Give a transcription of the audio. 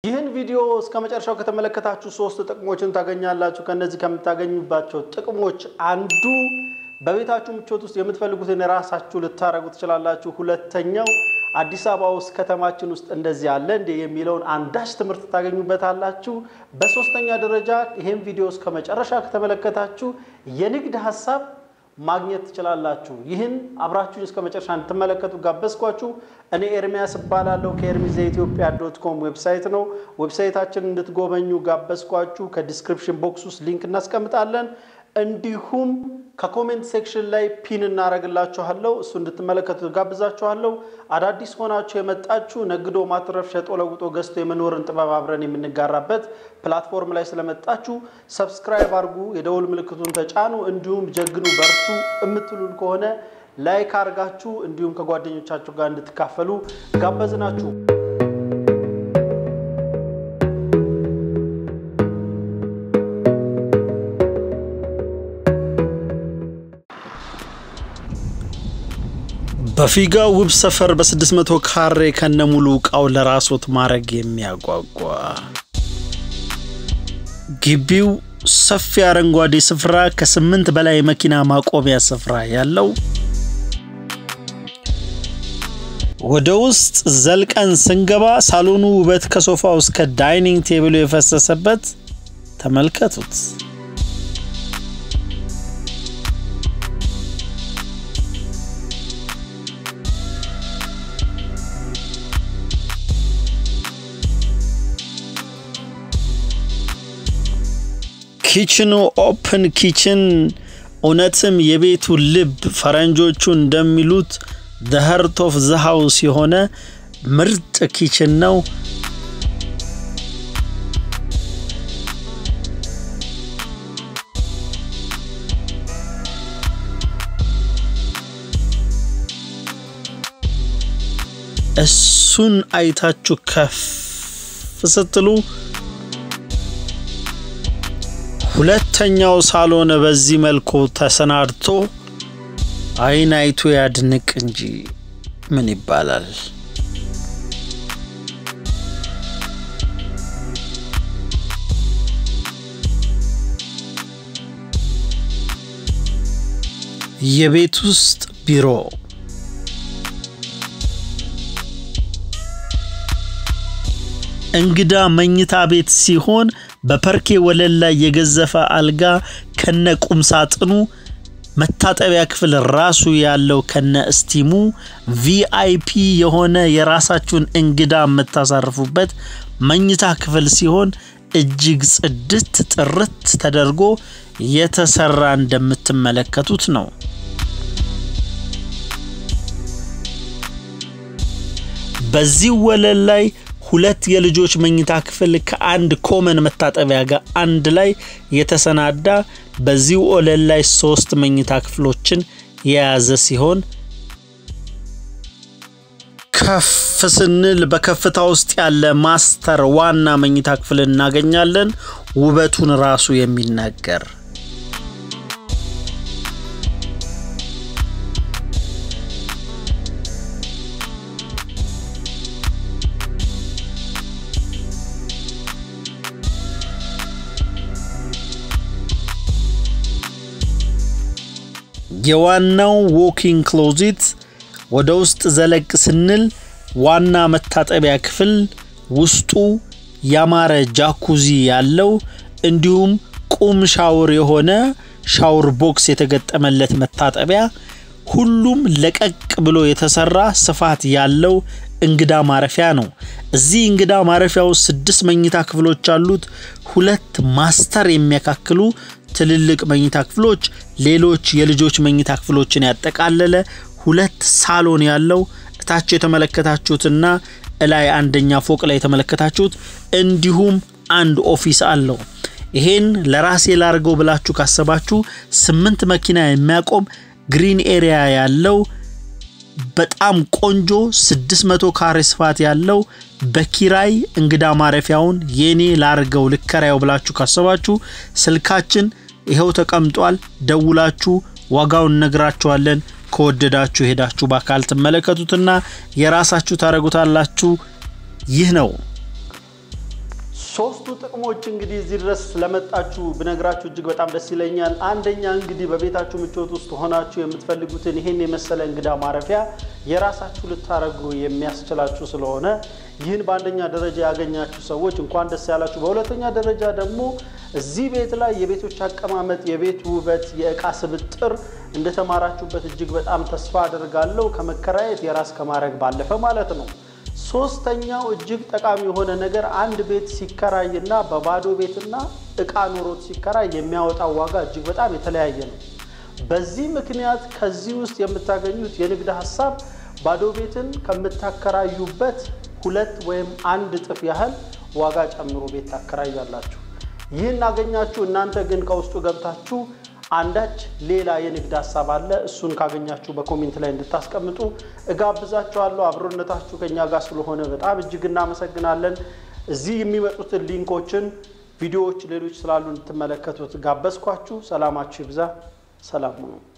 ይህን ቪዲዮ እስከ መጨረሻው ከተመለከታችሁ ሶስት ጥቅሞችን ታገኛላችሁ። ከነዚህ ከምታገኙባቸው ጥቅሞች አንዱ በቤታችሁ ምቾት ውስጥ የምትፈልጉትን የራሳችሁ ልታደርጉ ትችላላችሁ። ሁለተኛው አዲስ አበባ ውስጥ ከተማችን ውስጥ እንደዚህ አለ እንዴ የሚለውን አንዳች ትምህርት ታገኙበታላችሁ። በሶስተኛ ደረጃ ይህን ቪዲዮ እስከ መጨረሻ ከተመለከታችሁ የንግድ ሀሳብ ማግኘት ትችላላችሁ። ይህን አብራችሁን እስከ መጨረሻ እንድትመለከቱ ጋበዝኳችሁ። እኔ ኤርሚያስ እባላለሁ ከኤርሚስ ዘኢትዮጵያ ዶት ኮም ዌብሳይት ነው። ዌብሳይታችን እንድትጎበኙ ጋበዝኳችሁ። ከዲስክሪፕሽን ቦክስ ውስጥ ሊንክ እናስቀምጣለን። እንዲሁም ከኮሜንት ሴክሽን ላይ ፒን እናደርግላችኋለሁ። እሱ እንድትመለከቱ ጋብዛችኋለሁ። አዳዲስ ሆናችሁ የመጣችሁ ነግዶ ማትረፍ፣ ሸጦ ለውጦ ገዝቶ የመኖርን ጥበብ አብረን የምንጋራበት ፕላትፎርም ላይ ስለመጣችሁ ሰብስክራይብ አድርጉ፣ የደውል ምልክቱን ተጫኑ። እንዲሁም ጀግኑ፣ በርቱ የምትሉን ከሆነ ላይክ አድርጋችሁ እንዲሁም ከጓደኞቻችሁ ጋር እንድትካፈሉ ጋበዝናችሁ። በፊጋ ውብ ሰፈር በ600 ካሬ ከነሙሉ እቃው ለራስዎት ማድረግ የሚያጓጓ ግቢው ሰፊ አረንጓዴ ስፍራ ከስምንት በላይ መኪና ማቆሚያ ስፍራ ያለው ወደ ውስጥ ዘልቀን ስንገባ ሳሎኑ ውበት ከሶፋው እስከ ዳይኒንግ ቴብሉ የፈሰሰበት ተመልከቱት። ኪችኑ ኦፕን ኪችን እውነትም የቤቱ ልብ ፈረንጆቹ እንደሚሉት ዘ ሀርት ኦፍ ዘ ሃውስ የሆነ ምርጥ ኪችን ነው። እሱን አይታችሁ ከፍ ስትሉ ሁለተኛው ሳሎን በዚህ መልኩ ተሰናድቶ አይን አይቶ ያድንቅ እንጂ ምን ይባላል። የቤት ውስጥ ቢሮ እንግዳ መኝታ ቤት ሲሆን በፐርኬ ወለል ላይ የገዘፈ አልጋ ከነ ቁም ሳጥኑ መታጠቢያ ክፍል ራሱ ያለው ከነ እስቲሙ ቪአይፒ የሆነ የራሳችሁን እንግዳ የምታሳርፉበት መኝታ ክፍል ሲሆን እጅግ ጽድት ጥርት ተደርጎ የተሰራ እንደምትመለከቱት ነው። በዚህ ወለል ላይ ሁለት የልጆች መኝታ ክፍል ከአንድ ኮመን መታጠቢያ ጋር አንድ ላይ የተሰናዳ በዚህ ወለል ላይ ሶስት መኝታ ክፍሎችን የያዘ ሲሆን ከፍ ስንል በከፍታ ውስጥ ያለ ማስተር ዋና መኝታ ክፍል እናገኛለን። ውበቱን ራሱ የሚናገር የዋናው ዎኪንግ ክሎዚት ወደ ውስጥ ዘለቅ ስንል ዋና መታጠቢያ ክፍል ውስጡ ያማረ ጃኩዚ ያለው እንዲሁም ቁም ሻውር የሆነ ሻውር ቦክስ የተገጠመለት መታጠቢያ ሁሉም ለቀቅ ብሎ የተሰራ ስፋት ያለው እንግዳ ማረፊያ ነው። እዚህ እንግዳ ማረፊያ ውስጥ ስድስት መኝታ ክፍሎች አሉት። ሁለት ማስተር የሚያካክሉ ትልልቅ መኝታ ክፍሎች፣ ሌሎች የልጆች መኝታ ክፍሎችን ያጠቃለለ ሁለት ሳሎን ያለው እታች የተመለከታችሁትና እላይ አንደኛ ፎቅ ላይ የተመለከታችሁት እንዲሁም አንድ ኦፊስ አለው። ይሄን ለራሴ ላርገው ብላችሁ ካሰባችሁ ስምንት መኪና የሚያቆም ግሪን ኤሪያ ያለው በጣም ቆንጆ 600 ካሬ ስፋት ያለው በኪራይ እንግዳ ማረፊያውን የኔ ላርገው ልከራየው ብላችሁ ካሰባችሁ ስልካችን ይኸው ተቀምጧል። ደውላችሁ ዋጋውን እነግራችኋለን። ከወደዳችሁ ሄዳችሁ በአካል ትመለከቱትና የራሳችሁ ታደርጉታላችሁ። ይህ ነው ሶስቱ ጥቅሞች እንግዲህ እዚህ ድረስ ስለመጣችሁ ብነግራችሁ እጅግ በጣም ደስ ይለኛል። አንደኛ እንግዲህ በቤታችሁ ምቾት ውስጥ ሆናችሁ የምትፈልጉትን ይህን የመሰለ እንግዳ ማረፊያ የራሳችሁ ልታደርጉ የሚያስችላችሁ ስለሆነ ይህን በአንደኛ ደረጃ ያገኛችሁ ሰዎች እንኳን ደስ ያላችሁ። በሁለተኛ ደረጃ ደግሞ እዚህ ቤት ላይ የቤቶች አቀማመጥ፣ የቤት ውበት፣ የእቃ ስብጥር እንደተማራችሁበት እጅግ በጣም ተስፋ አደርጋለሁ። ከመከራየት የራስ ከማድረግ ባለፈ ማለት ነው። ሶስተኛው እጅግ ጠቃሚ የሆነ ነገር አንድ ቤት ሲከራይና በባዶ ቤትና እቃ ኖሮት ሲከራይ የሚያወጣው ዋጋ እጅግ በጣም የተለያየ ነው። በዚህ ምክንያት ከዚህ ውስጥ የምታገኙት የንግድ ሀሳብ ባዶ ቤትን ከምታከራዩበት ሁለት ወይም አንድ እጥፍ ያህል ዋጋ ጨምሮ ቤት ታከራያላችሁ። ይህን አገኛችሁ። እናንተ ግን ከውስጡ ገብታችሁ አንዳች ሌላ የንግድ ሀሳብ አለ። እሱን ካገኛችሁ በኮሜንት ላይ እንድታስቀምጡ እጋብዛችኋለሁ። አብሮነታችሁ ከኛ ጋር ስለሆነ በጣም እጅግ እናመሰግናለን። እዚህ የሚመጡትን ሊንኮችን፣ ቪዲዮዎች ሌሎች ስላሉ እንድትመለከቱት ጋበዝኳችሁ። ሰላማችሁ ይብዛ። ሰላም ሁኑ።